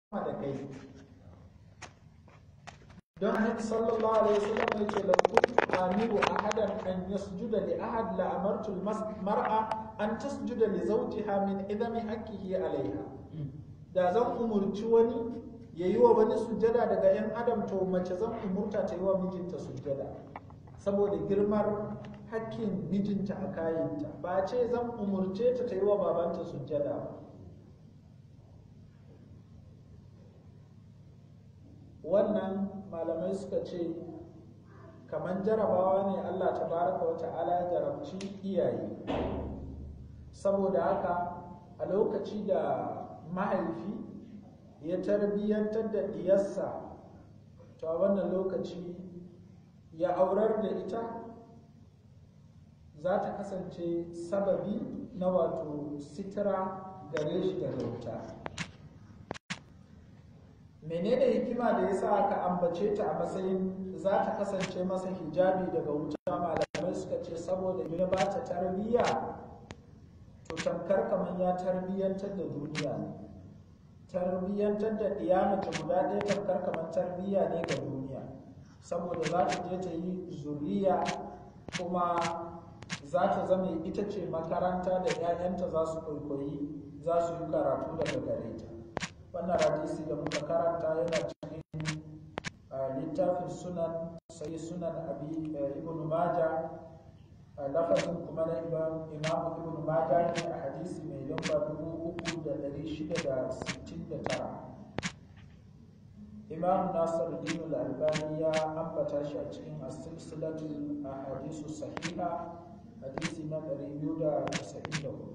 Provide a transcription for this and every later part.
da kai don annabi sallallahu alaihi wasallam ya ce lau kuntu amiru ahadan an yasjuda li ahad la amartu mar'a an tasjuda li zawjiha min idami haqqihi alaiha da zan umurci wani ya yi wa wani sujjada daga yan adam to mace zan umurta ta yi wa mijinta sujjada saboda girmar hakkin mijinta a kayanta ba ce zan umurce ta ta yi wa babanta sujjada ba wannan malamai suka ce kamar jarabawa ne Allah ta baraka wa ta'ala ya jarabci iyaye saboda haka a lokaci da mahaifi ya tarbiyyantar da diyarsa to a wannan lokaci ya aurar da ita za ta kasance sababi na wato sitira gare shi daga wuta menene hikima da ya sa aka ambace ta a matsayin za ta kasance masa hijabi daga wuta malamai suka ce saboda ya ba ta tarbiyya to tamkar kamar ya tarbiyyantar da duniya ne tarbiyyantar da mace guda ɗaya tamkar kamar tarbiyya ne ga duniya saboda za ta je ta yi zuriya kuma za ta zama ita ce makaranta da 'ya'yanta za su kwaikwayi za su yi karatu daga gare ta wannan hadisi da muka karanta yana cikin littafin sunan sai sunan abi ibn maja lafazin kuma na imam ibn maja ne a hadisi mai lamba dubu uku da dari shida da sittin da tara imam nasar dinu albani ya ambata shi a cikin asilsilatul hadisu sahiha hadisi na dari biyu da casa'in da hudu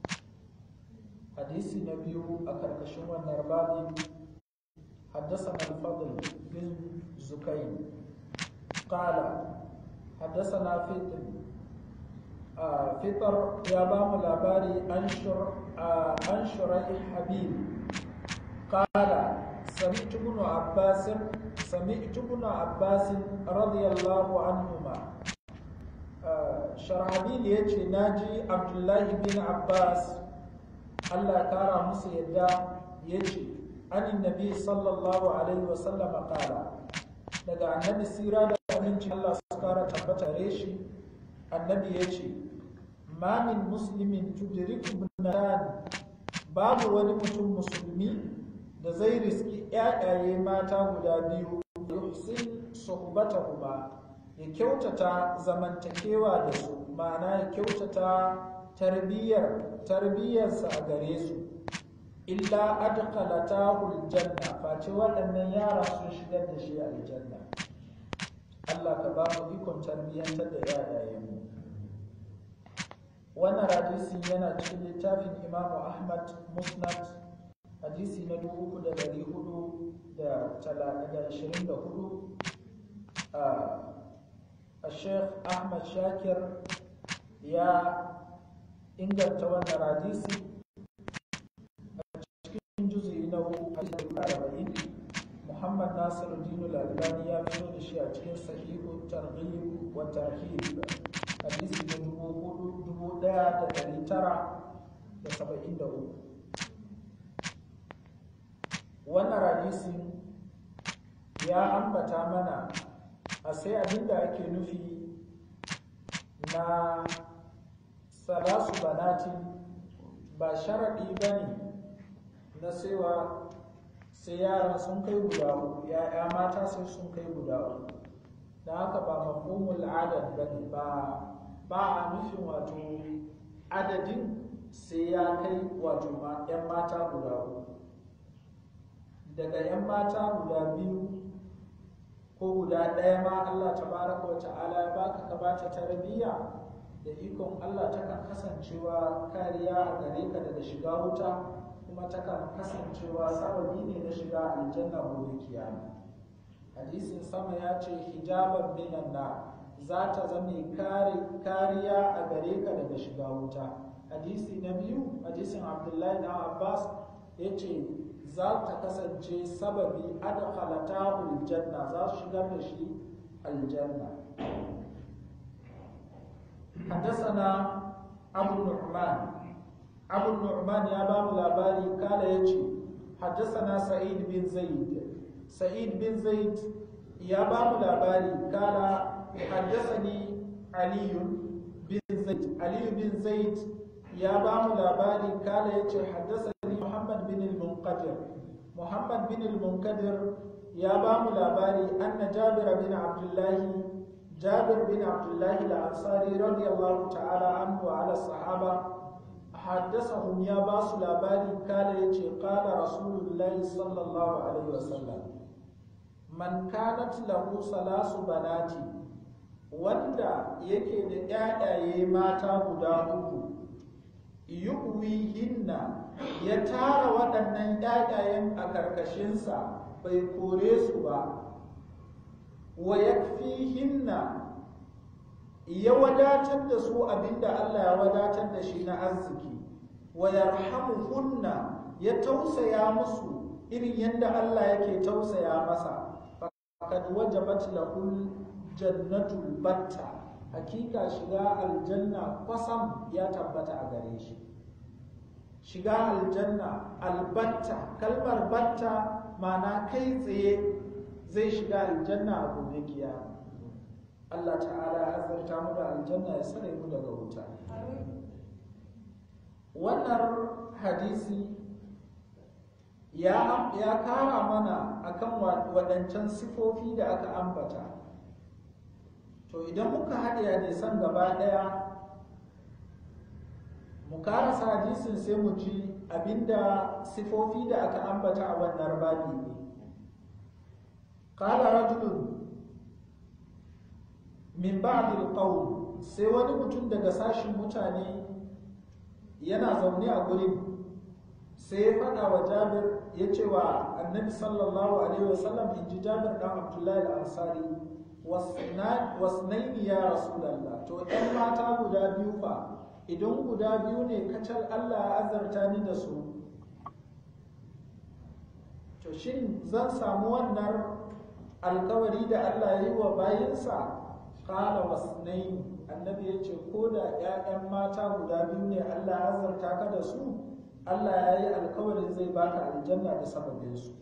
حديث النبي أكركشون والنربابي حدثنا الفضل بن زكين قال حدثنا فطر آه فطر يا بام الأباري أنشر آه أنشر حبيب قال سمعت ابن عباس سمعت ابن عباس رضي الله عنهما آه شرحبيل يجي ناجي عبد الله بن عباس Allah kara musu yadda ya ce anin nabi sallallahu alaihi wasallama kara daga annabi sira da aminci Allah su kara tabbata shi annabi ya ce ma min muslimin tudriku bunan babu wani mutum musulmi da zai riski ƴaƴaye mata guda biyu yuhsin suhbatahuma ya kyautata zamantakewa da su ma'ana ya kyautata tarbiyyar tarbiyyarsa a gare su illa adkhalatahu aljanna face waɗannan yara sun shigar da shi aljanna Allah ka ba mu ikon tarbiyyantar da yayayenmu wannan hadisi yana cikin littafin Imam Ahmad Musnad hadisi na dubu uku da dari hudu da ashirin da hudu a Sheikh Ahmad Shakir ya inganta wannan hadisi a cikin juzi na arba'in muhammad nasiru dinu lalibani ya fito da shi a cikin sahihu targhib wa tarhib hadisi na dubu daya da dari tara da saba'in da uku wannan hadisi ya ambata mana a sai abinda ake nufi na salasu banatin ba sharaɗi ba ne na cewa sai yaran sun kai guda uku ya mata sai sun kai guda uku da haka ba mafhumul adad ba ne ba a nufin wato adadin sai ya kai wato yan mata guda uku daga yan mata guda biyu ko guda ɗaya ma Allah tabaraka wa ta'ala ya baka ka bata tarbiyya da ikon Allah takan kasancewa kariya a gare ka daga shiga wuta kuma takan kasancewa sababi ne na shiga aljanna gobe kiyama hadisin sama ya ce hijaban minan na za ta zame kariya a gare ka daga shiga wuta hadisi na biyu hadisin abdullahi na abbas ya ce za ta kasance sababi adkhalatahu aljanna za su shigar da shi aljanna حدثنا أبو النعمان أبو النعمان يا باب الأباري قال يجي حدثنا سعيد بن زيد سعيد بن زيد يا باب الأباري قال حدثني علي بن زيد علي بن زيد يا باب الأباري قال حدثني محمد بن المنقدر محمد بن المنقدر يا باب الأباري أن جابر بن عبد الله جابر بن عبد الله الأنصاري رضي الله تعالى عنه وعلى الصحابة حدثهم يا باس الأباري قال يتي قال رسول الله صلى الله عليه وسلم من كانت له ثلاث بنات wanda yake da ƴaƴaye mata guda uku yuwihinna ya tara waɗannan ƴaƴayen a ƙarƙashinsa bai kore su ba wa yakfihinna ya wadatar da su abinda Allah ya wadatar da shi na arziki wa yarhamuhunna ya tausaya musu irin yadda Allah yake tausaya masa faqad wajabat lahul jannatul batta hakika shiga aljanna kwasam ya tabbata a gare shi shiga aljanna albatta kalmar batta mana kai tsaye zai shiga aljanna a gobe kiyama Allah ta'ala ya azarta mu da aljanna ya sare mu daga wuta wannan hadisi ya, ya kara mana akan waɗancan sifofi da aka ambata to idan muka haɗe hadisan gaba ɗaya mu karasa hadisin sai mu ji abinda sifofi da aka ambata a wannan babi ne qala rajulun min ba'dil qawm sai wani mutum daga sashin mutane yana zaune a gurin sai ya faɗa wa Jabir ya ce wa annabi sallallahu alaihi wasallam in ji Jabir dan Abdullahi al-Ansari wasnaini ya Rasulallah to ɗan mata guda biyu fa idan guda biyu ne kacal Allah ya azarta ni da su to shin zan samu wannan alkawari da Allah ya yi wa bayinsa kala wasnaini annabi ya ce ko da 'ya'yan mata guda biyu ne Allah ya azarta ka da su Allah ya yi alkawarin zai baka aljanna da sababinsu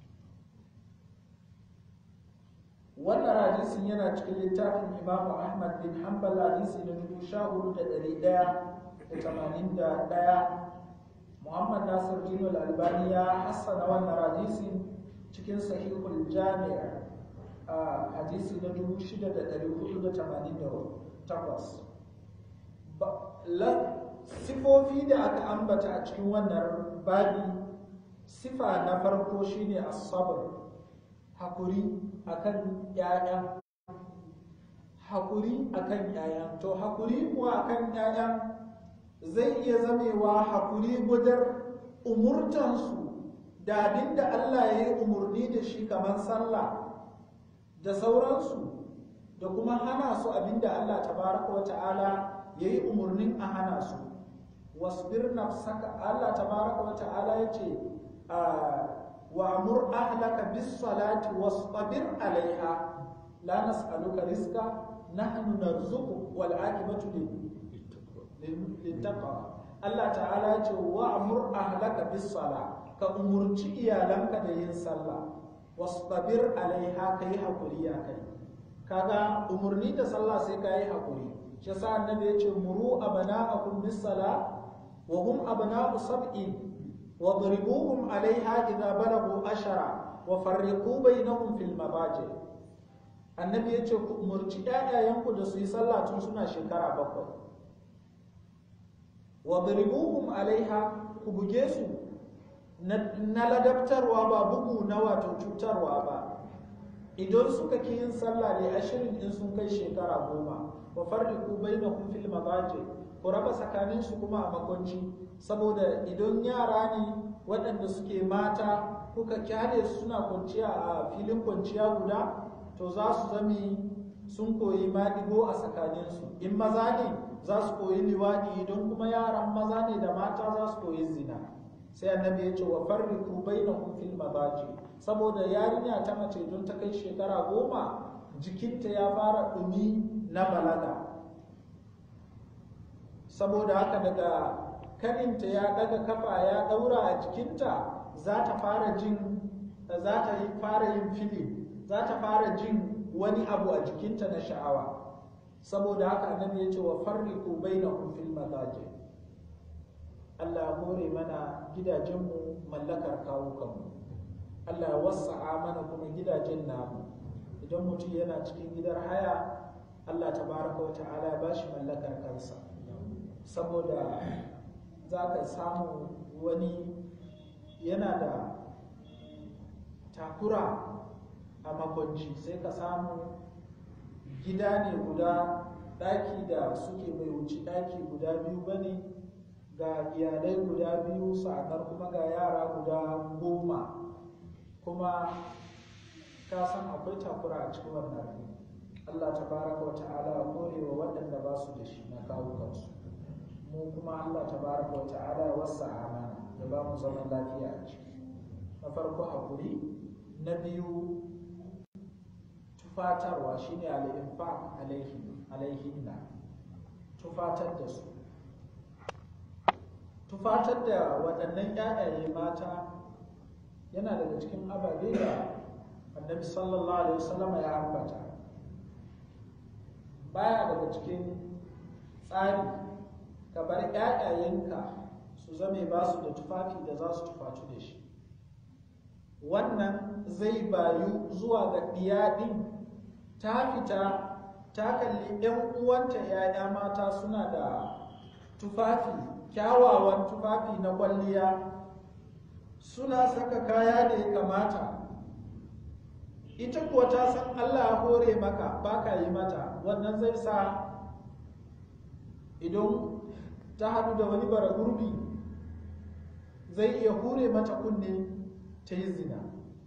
wannan hadisin yana cikin littafin imamu ahmad bin hanbal hadisi na dubu sha hudu da ɗari ɗaya da tamanin da ɗaya muhammad nasir dino albani ya hassana wannan hadisin cikin sahihul jami'a a hadisi na dubu shida da ɗari hudu da tamanin da takwas sifofi da aka ambata a cikin wannan babi sifa na farko shine as-sabr hakuri akan ƴaƴan hakuri akan ƴaƴan to hakuri kuwa akan ƴaƴan zai iya zamewa hakuri gudar umurtansu da abinda Allah ya yi umurni da shi kamar sallah da sauransu da kuma hana su abinda Allah tabaraka wa ta'ala ya yi umurnin a hana su wasbir nafsaka Allah tabaraka wa ta'ala ya ce وأمر أهلك بالصلاة واصطبر عليها لا نسألك رزقا نحن نرزقك والعاقبة للتقوى الله تعالى يقول وأمر أهلك بالصلاة كأمرتي إيالنك دين صلى واصطبر عليها كي حقولي كي kaga umurni da sallah sai ka yi haƙuri shi yasa annabi ya ce muru abana'akum bis sala wa hum abana'u sab'in واضربوهم عليها إذا بلغوا أشرا وفرقوا بينهم في المضاجع annabi ya ce ku umarci ‘ya'yayenku da su yi sallah tun suna shekara bakwai wa daribuhum alaiha ku buge su na ladabtarwa ba bugu na wato cutarwa ba idan suka ki yin sallah ne ashirin in sun kai shekara goma wa farriku bainahum fil mabaji ku raba tsakaninsu kuma a makwanci saboda idan yara ne waɗanda suke mata kuka kyale su suna kwanciya a filin kwanciya guda to za su zami sun koyi maɗigo a tsakaninsu in maza ne za su koyi liwaɗi idan kuma yaran maza ne da mata za su koyi zina sai annabi ya ce wa farriku bainahum fil mabaji saboda yarinya ta mace don ta kai shekara goma jikinta ya fara ɗumi na balaga saboda haka daga kaninta ya daga kafa ya daura a jikinta za ta fara jin za ta fara yin fili za ta fara jin wani abu a jikinta na sha'awa saboda haka annabi ya ce wa farriqu bainahum fil madaji Allah ya hore mana gidajenmu mallakar kawukanmu Allah ya wasa'a mana kuma gidajen namu idan mutum yana cikin gidan haya Allah tabaraka wa ta'ala ya bashi mallakar kansa saboda za ka samu wani yana da takura a makwanci sai ka samu gida ne guda ɗaki da suke bai wuci ɗaki guda biyu ba ne ga iyalai guda biyu sa'anar kuma ga yara guda goma kuma ka san akwai takura a cikin wannan Allah ta baraka wa ta'ala ya kore wa waɗanda ba su da shi na kawo kansu mu kuma Allah ta baraka wa ta'ala ya wasa amana ya ba mu zaman lafiya a ciki na farko haƙuri na biyu tufatarwa shine al-infaq alaihi alaihinna tufatar da su tufatar da waɗannan ƴaƴaye mata yana daga cikin ababe da annabi sallallahu alaihi wasallam ya ambata baya daga cikin tsari ka bar ƴaƴayenka su zame ba su da tufafi da za su tufatu da shi wannan zai bayu zuwa ga ɗiyaɗin ta fita ta kalli ‘yan uwanta ‘ya'ya mata suna da tufafi kyawawan tufafi na kwalliya suna saka kaya da ya kamata ita kuwa ta san Allah ya hore maka ba ka yi mata wannan zai sa idan ta haɗu da wani bara gurbi zai iya hure mata kunne ta yi zina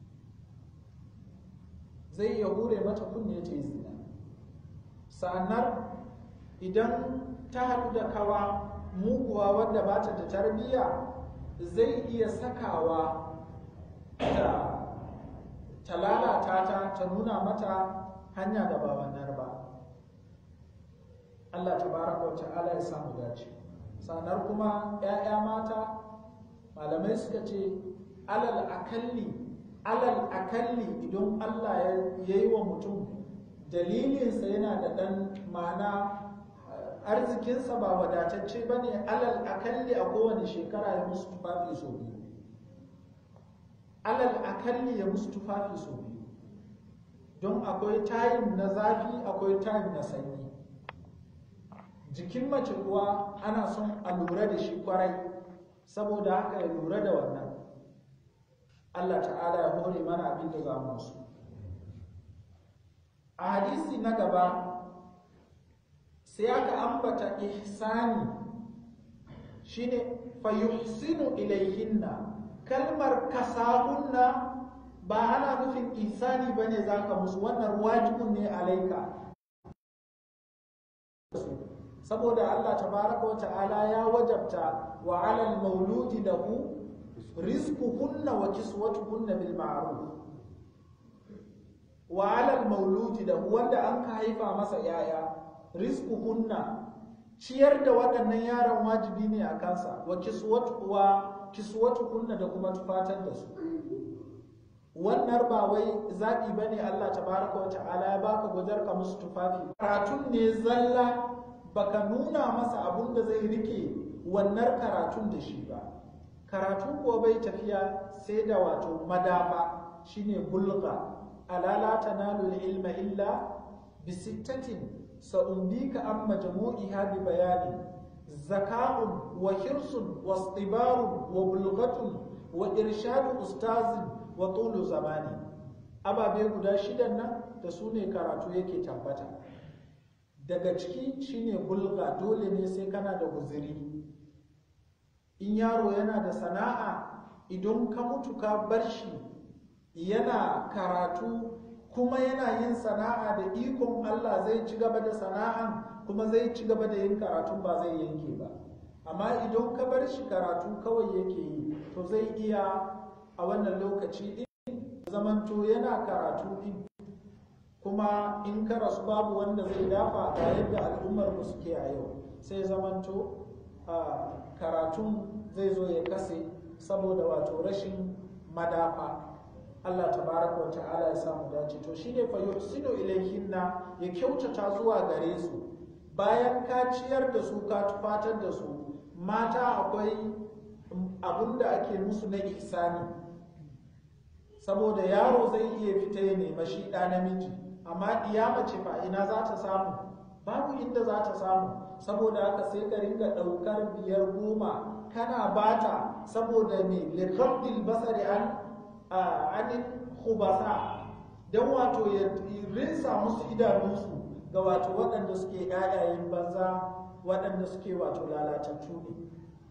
zai iya hure mata kunne ta yi zina sa'annar idan ta haɗu da kawa muguwa wadda ba ta da tarbiyya zai iya sakawa ta ta lalata ta ta nuna mata hanya da ba wannan ba Allah tabaraka wa ta'ala ya samu dace sanar kuma 'ya'ya mata malamai suka ce alal akalli alal akalli idan Allah ya yi wa mutum dalilinsa yana da ɗan ma'ana arzikinsa ba wadatacce ba ne alal akalli a kowane shekara ya musu tufafi sau biyu alal akalli ya musu tufafi sau biyu don akwai tayin na zafi akwai tayin na sanyi jikin mace kuwa ana son a lura da shi kwarai saboda haka ya lura da wannan Allah ta'ala ya hore mana abin da za mu su a hadisi na gaba sai aka ambata ihsani shine fayuhsinu ilaihinna kalmar kasahunna ba ana nufin ihsani bane zaka musu wannan wajibun ne alaika saboda Allah tabaraka wa ta'ala ya wajabta wa alal mauludi lahu rizquhunna wa kiswatuhunna bil ma'ruf wa alal mauludi lahu wanda an ka haifa masa yaya rizquhunna ciyar da waɗannan yaran wajibi ne a kansa wa kiswatu wa kiswatuhunna da kuma tufatar da su wannan ba wai zaɓi ba ne Allah tabaraka wa ta'ala ya baka gwajar ka musu tufafi karatun ne zalla baka nuna masa abun da zai rike wannan karatun da shi ba karatun kuwa bai tafiya sai da wato madafa shine bulga alala tanalu ilma illa bi sittatin sa'umbika an majmu'iha bi bayanin zaka'un wa hirsun wa istibarun wa bulghatun wa irshadu ustazin wa tulu zamani ababe guda shidan nan da su ne karatu yake tabbata daga ciki shine bulga dole ne sai kana da guziri in yaro yana da sana'a idan ka mutu ka bar shi yana karatu kuma yana yin sana'a da ikon Allah zai ci gaba da sana'an kuma zai ci gaba da yin karatu ba zai yanke ba amma idan ka bar shi karatu kawai yake yi to zai iya a wannan lokaci din zamanto yana karatu din kuma in ka rasu babu wanda zai dafa ga yadda al'ummar mu suke a yau sai zamanto karatun zai zo ya kase saboda wato rashin madafa Allah tabaraka wa ta'ala ya samu dace to shine fa yuhsinu ilayhinna ya kyautata zuwa gare su bayan ka ciyar da su ka tufatar da su mata akwai abun da ake musu na ihsani saboda yaro zai iya fita ya nema shi ɗa namiji amma iya mace fa ina za ta samu babu inda za ta samu saboda haka sai ka ringa ɗaukar biyar goma kana bata saboda me likabdil basari an anin khubasa don wato ya rinsa musu idanunsu ga wato waɗanda suke ƴaƴayen banza waɗanda suke wato lalatattu ne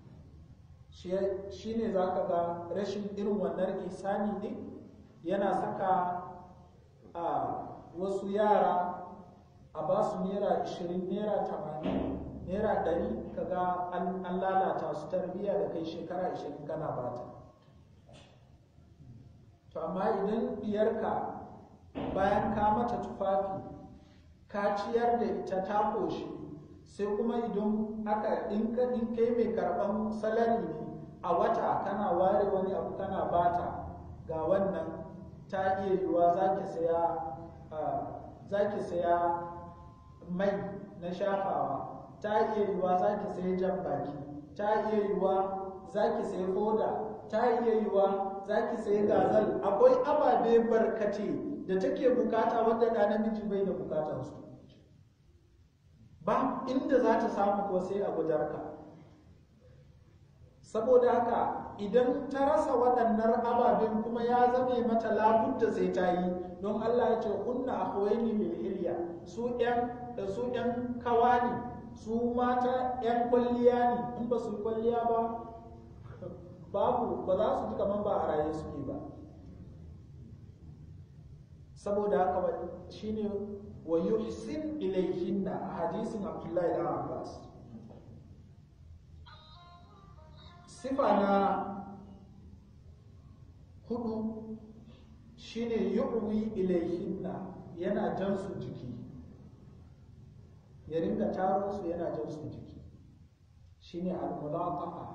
shi ne za ka ga rashin irin wannan isani ne yana saka a wasu yara a ba su naira 20 naira 80 naira 100 kaga an lalata su tarbiyya da kai shekara 20 kana bata to amma idan diyarka bayan ka mata tufafi ka ciyar da ita ta koshi sai kuma idan aka dinka dinkai mai karban salari ne a wata kana ware wani abu kana bata ga wannan ta iya yiwuwa za ki saya za ki saya mai na shafawa ta iya yiwuwa za ki saya jan baki ta iya yiwuwa za ki saya foda ta iya yiwuwa za ki saya gazal akwai ababe barkate da take bukata wanda ɗa namiji bai da bukatansu ba inda za ta samu ko sai a gudarka saboda haka idan ta rasa waɗannan ababen kuma ya zame mata labudda sai ta yi don Allah ya ce kunna akhwaini bil hilya su ƴan su ƴan kawa ne su mata ƴan kwalliya ne in ba su kwalliya ba babu ba za su ji kaman ba a raye suke ba saboda haka ba shine wa yuhsin ilayhinna a hadisin Abdullahi da Abbas sifa na hudu shine yu'wi ilayhinna yana jan su jiki ya ringa taro su yana jan su jiki shine al-mulaqaha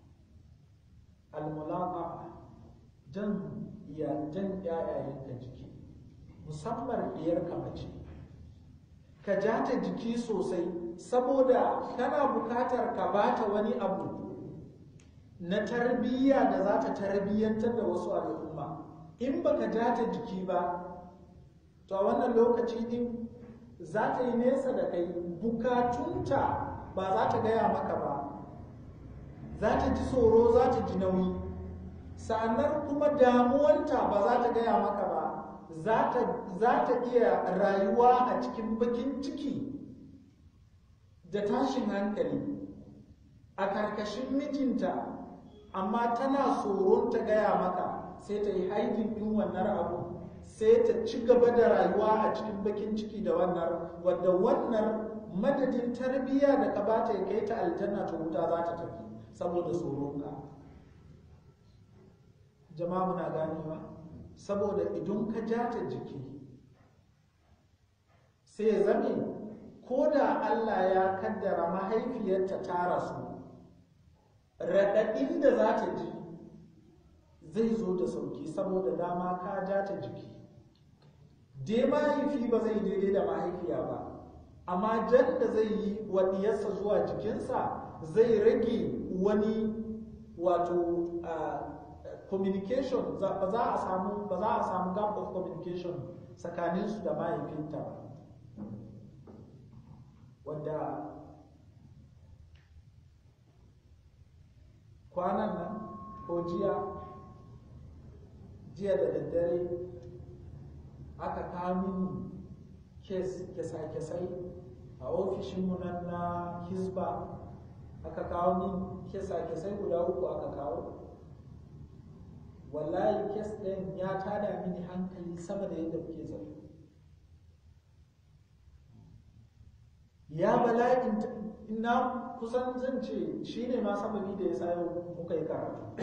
al-mulaqaha jan ya jan yayayenka jiki musamman diyar mace ka ja ta jiki sosai saboda kana bukatar ka bata wani abu na tarbiyya da za ta tarbiyyantar da wasu al'umma in baka ja ta jiki ba to a wannan lokaci din za ta yi nesa da kai bukatunta ba za ta gaya maka ba za ta ji tsoro za ta ji nauyi sa'annan kuma damuwanta ba za ta gaya maka ba za ta iya rayuwa a cikin bakin ciki da tashin hankali a karkashin mijinta amma tana tsoron ta gaya maka sai ta yi haidin ɗin wannan abu sai ta ci gaba da rayuwa a cikin bakin ciki da wannan wadda wannan madadin tarbiyya da ka bata ya kai ta aljanna ta wuta za ta tafi saboda tsoronka jama'a muna ganewa saboda idan ka ja ta jiki sai ya zame ko da Allah ya kaddara mahaifiyarta ta rasu raɗaɗin da za ta ji zai zo da sauki saboda dama ka ja ta jiki dai mahaifi ba zai daidai da mahaifiya ba amma jan da zai yi wa diyarsa zuwa jikinsa zai rage wani wato communication ba za a samu ba za a samu gap of communication tsakanin su da mahaifinta ba wanda kwanan nan ko jiya jiya da daddare aka kawo mini kesa-kesai a ofishinmu nan na hisba aka kawo min kesa-kesai guda uku aka kawo wallahi kes ɗin ya tada mini hankali sama da yadda kuke zato ya bala'in ina kusan zan ce shi ne ma sababi da ya sa yau muka yi karatu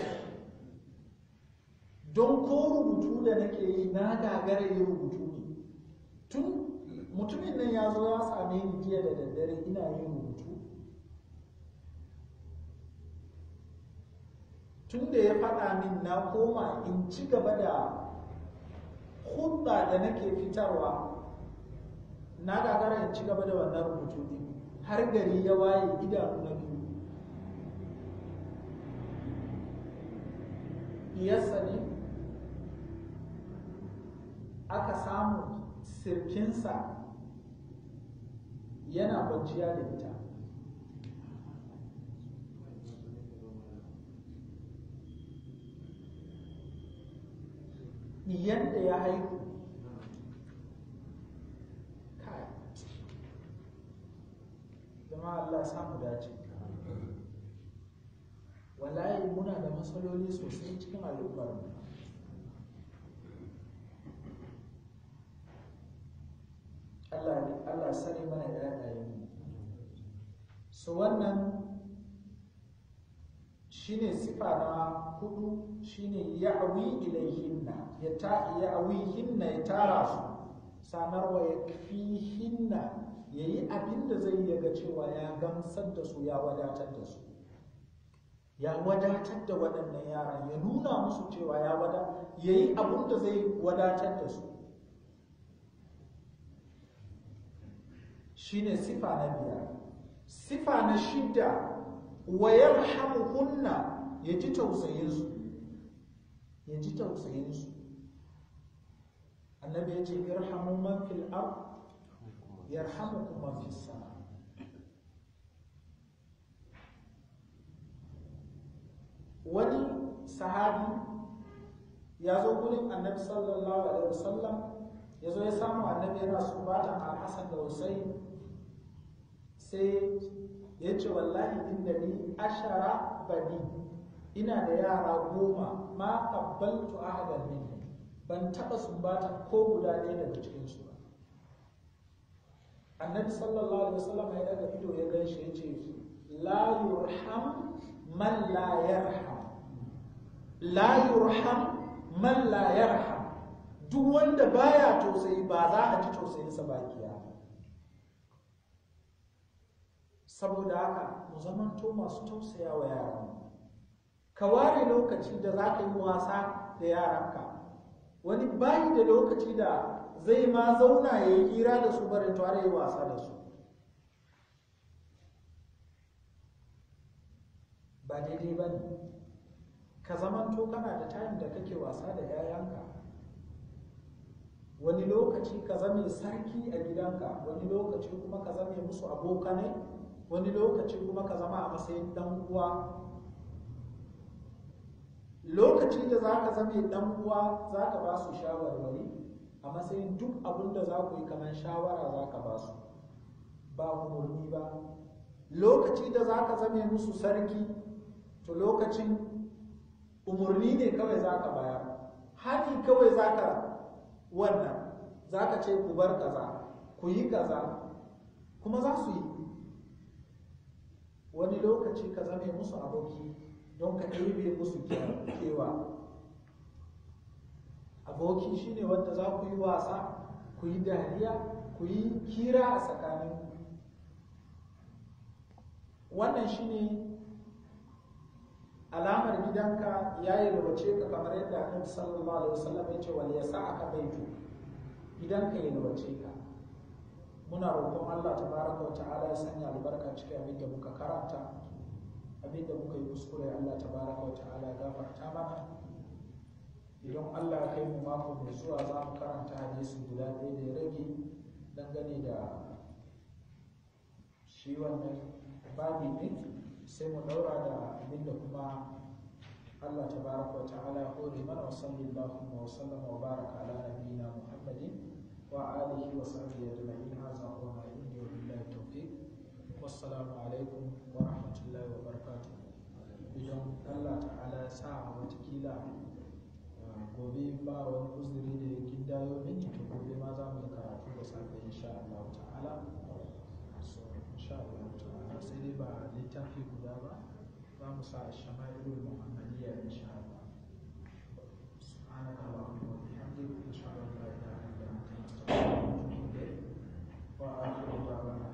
don ko rubutu da nake yi na gagara yi rubutu ne tun mutumin nan ya zo ya same ni jiya da daddare ina yin rubutu tun da ya faɗa min na koma in ci gaba da hudda da nake fitarwa na gagara in ci gaba da wannan rubutu din har gari ya waye idanu na biyu iyarsa ne aka samu sirkinsa yana kwanciya da ita yadda ya haihu kai zama Allah samu dace wallahi muna da matsaloli sosai cikin al'ummar mu Allah ne Allah sani mana ƴaƴayen mu so wannan shine sifa na hudu shine ya'wi ilayhinna ya ta ya'wihinna ya tara su sanarwa ya fihinna yayi abin da zai yaga cewa ya gamsar da su ya wadatar da su ya wadatar da waɗannan yaran ya nuna musu cewa ya wada yayi abin da zai wadatar da su shine sifa na biyar sifa na shida wa yarhamuhunna ya ji tausayinsu ya ji tausayinsu annabi ya ce irhamu man fil ard yarhamukum man fis sama wani sahabi ya zo gurin annabi sallallahu alaihi wasallam ya zo ya samu annabi yana sumbatan al-hasan da husayn sai ya ce wallahi inda ni ashara bani ina da yara goma ma qabbaltu ahadan minhum ban taba sumbata ko guda ɗaya daga cikin su ba annabi sallallahu alaihi wasallam ya daga ido ya gan shi ya ce la yurham man la yarham la yurham man la yarham duk wanda baya tausayi ba za a ji tausayinsa ba kiyama saboda haka mu zamanto masu tausaya wa yaran ka ware lokaci da za ka yi wasa da yaranka wani bayi da lokaci da zai ma zauna ya yi hira da su barin tare yi wasa da su ba daidai ba ne ka zamanto kana da tayin da kake wasa da yayanka wani lokaci ka zame sarki a gidanka wani lokaci kuma ka zame musu abokanai wani lokaci kuma ka zama a matsayin dan uwa lokaci da za ka zame dan uwa za ka ba su shawarwari a matsayin duk abin da za ku yi kamar shawara za ka ba su ba umarni ba lokaci da za ka zame musu sarki to lokacin umarni ne kawai za ka bayar hani kawai za ka wannan za ka ce ku bar kaza ku yi kaza kuma za su yi wani lokaci ka zame musu aboki don ka ɗebe musu kewa aboki shine wanda za ku yi wasa ku yi dariya ku yi kira a tsakanin wannan shine alamar gidanka ya yi rubace ka kamar yadda annabi sallallahu alaihi wasallam ya ce wal yasa'aka baitu gidanka ya rubace ka muna roƙon Allah tabaraka wa ta'ala ya sanya albarka cikin abin da muka karanta abin da muka yi kuskure Allah tabaraka wa ta'ala ya gafarta mana idan Allah ya kai mu mako mai zuwa za mu karanta hadisi guda ɗaya da ya rage dangane da shi wannan babi ne sai mu daura da abin da kuma Allah tabaraka wa ta'ala ya hore mana wa sallallahu wa sallama wa baraka ala nabiyyina Muhammadin وآله وصحبه أجمعين هذا هو ما عندي وبالله التوفيق والسلام عليكم ورحمة الله وبركاته idan Allah ta'ala ya sa watakila gobe ba wani uzuri da ya gindayo mini to gobe ma za mu yi karatu da safe insha Allah ta'ala so insha Allah ta'ala sai dai ba littafi guda ba za mu sa shama'ilul muhammadiyya insha Allah subhanaka allahumma wa bihamdika ashhadu an la ilaha illa anta astaghfiruka wa atubu ilayk wa akhiru da'wana